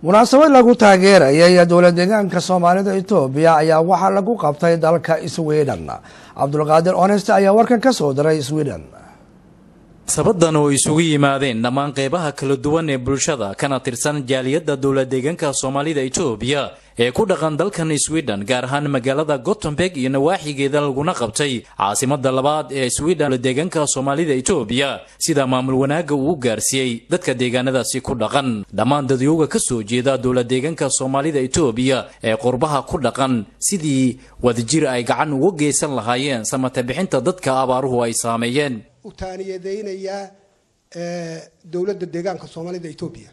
munaasabad lagu taageerayay dowlad deegaanka soomaalida etoobiya ayaa waxaa lagu qabtay dalka sweden cabdulqaadir onest ayaa warkan ka soo diray sweden sabadan oo isugu yimaadeen dhammaan qeybaha kala duwan ee bulshada kana tirsan jaaliyadda dowlad deegaanka soomaalida etoobiya ee ku dhaqan dalkan sweden gaar ahaan magaalada gotemburg iyo nawaaxigeeda laguna qabtay caasimada labaad ee sweden dowlad deegaanka soomaalida etoobiya sida maamul wanaagga uu gaarsiiyey dadka deegaanadaasi ku dhaqan dhammaan dadyooga ka soo jeeda dowlad deegaanka soomaalida etoobiya ee qurbaha ku dhaqan sidii wadajir ay gacan uga geysan lahaayeen samata bixinta dadka abaaruhu ay saameeyeen u taaniyadeynayaa dowladda deegaanka soomaalida etoobiya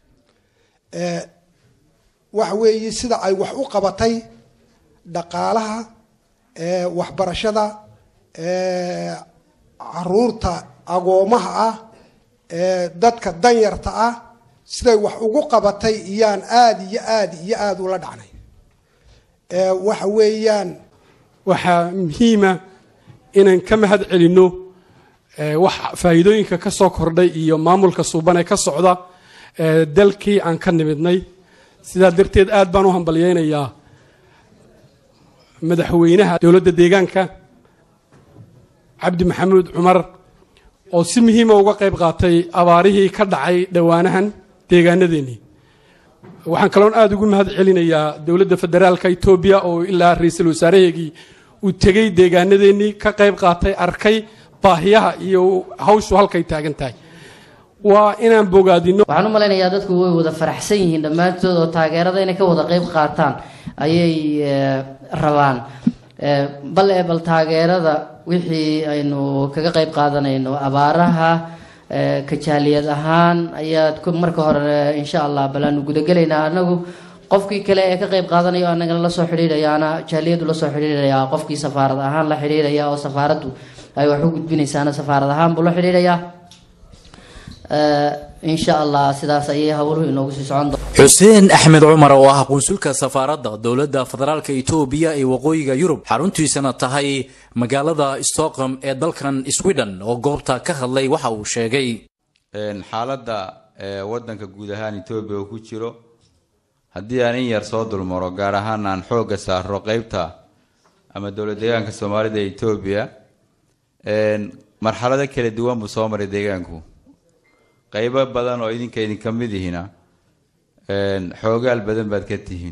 waxa weeye sida ay wax u qabatay dhaqaalaha waxbarashada caruurta agoomaha ah dadka danyarta ah siday wax ugu qabatay iyaan aada iyo aada iyo aada ula dhacnay waxa weeyaan waxaa muhiima inaan ka mahad celinno wax faa'iidooyinka ka soo kordhay iyo maamulka suuban ee ka socda dalkii aan ka nimidnay sidaa darteed aad baan u hambalyeynayaa madaxweynaha dowladda deegaanka cabdi maxamuud cumar oo si muhiima uga qayb qaatay abaarihii ka dhacay dhowaanahan deegaanadeennii waxaan kaloon aada ugu mahad celinayaa dowladda federaalka etoobiya oo ilaa ra-iisul wasaaraheegii uu tegey deegaanadeennii ka qayb qaatay arkay baahiyaha iyo hawshu halkay taagan tahay waa inaan bogaadino waxaan u malaynayaa dadku way wada faraxsan yihiin dhammaantood oo taageerada inay ka wada qayb qaataan ayay rabaan bal ee bal taageerada wixii aynu kaga qayb qaadanayno abaaraha kajaaliyad ahaan ayaad marka hore insha allah bal aanu gudagelaynaa anagu qofkii kale ee ka qayb qaadanayo anagana la soo xidhiidhayaana jaaliyadu la soo xidhiidhayaa qofkii safaarad ahaan la xidhiidhaya oo safaaraddu ay wax u gudbinaysaana safaarad ahaan buu la xidhiidhayaa insha allah sidaas ayay howluhu inoogu sii socon doon xuseen axmed cumar oo ah qunsulka safaaradda dowladda federaalka etoobiya ee waqooyiga yurub xaruntiisana tahay magaalada stockholm ee dalkan sweden oo goobta ka hadlay waxa uu sheegay xaaladda wadanka guud ahaan etoobiya uu ku jiro haddii aan in yar soo dulmaro gaar ahaan aan xoogga saaro qeybta ama dowlad deegaanka soomaalida ee etoobiya marxalado kala duwan buu soo maray deegaanku qeybo badan oo idinka idinka mid ihina xoogaal badan baad ka tihiin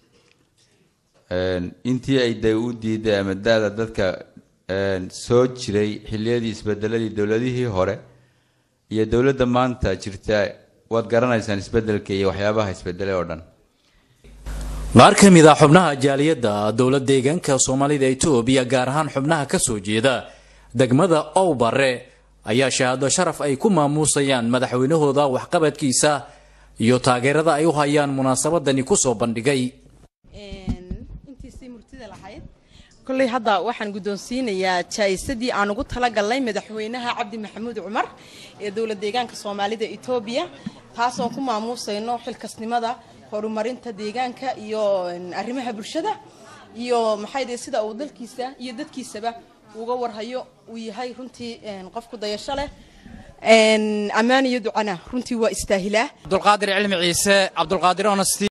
intii ay da u diiday ama da-da dadka soo jiray xiliyadii isbedeladii dowladihii hore iyo dowladda maanta jirta waad garanaysaan isbedelka iyo waxyaabaha isbedelay oo dhan qaar ka mid a xubnaha jaaliyadda dowlad deegaanka soomaalida etoobiya gaar ahaan xubnaha ka soo jeeda degmada owbare ayaa shahaado sharaf ay ku maamuusayaan madaxweynahooda waxqabadkiisa iyo taageerada ay u hayaan munaasabadani kusoo bandhigay intiisii murtida lahayd kolley hadda waxaan guddoonsiinayaa jaa'isadii aan ugu talagalnay madaxweynaha cabdi maxamuud cumar ee dowlad deegaanka soomaalida etoobiya taasoon ku maamuusayno xilkasnimada horumarinta deegaanka iyo arrimaha bulshada iyo maxay dee sida uu dalkiisa iyo dadkiisaba uga warhayo uu yahay runtii qof ku dayasho leh ammaan iyo ducana runtii waa istaahilaa cabdulqaadir cilmi ciise cabdulqaadir honesty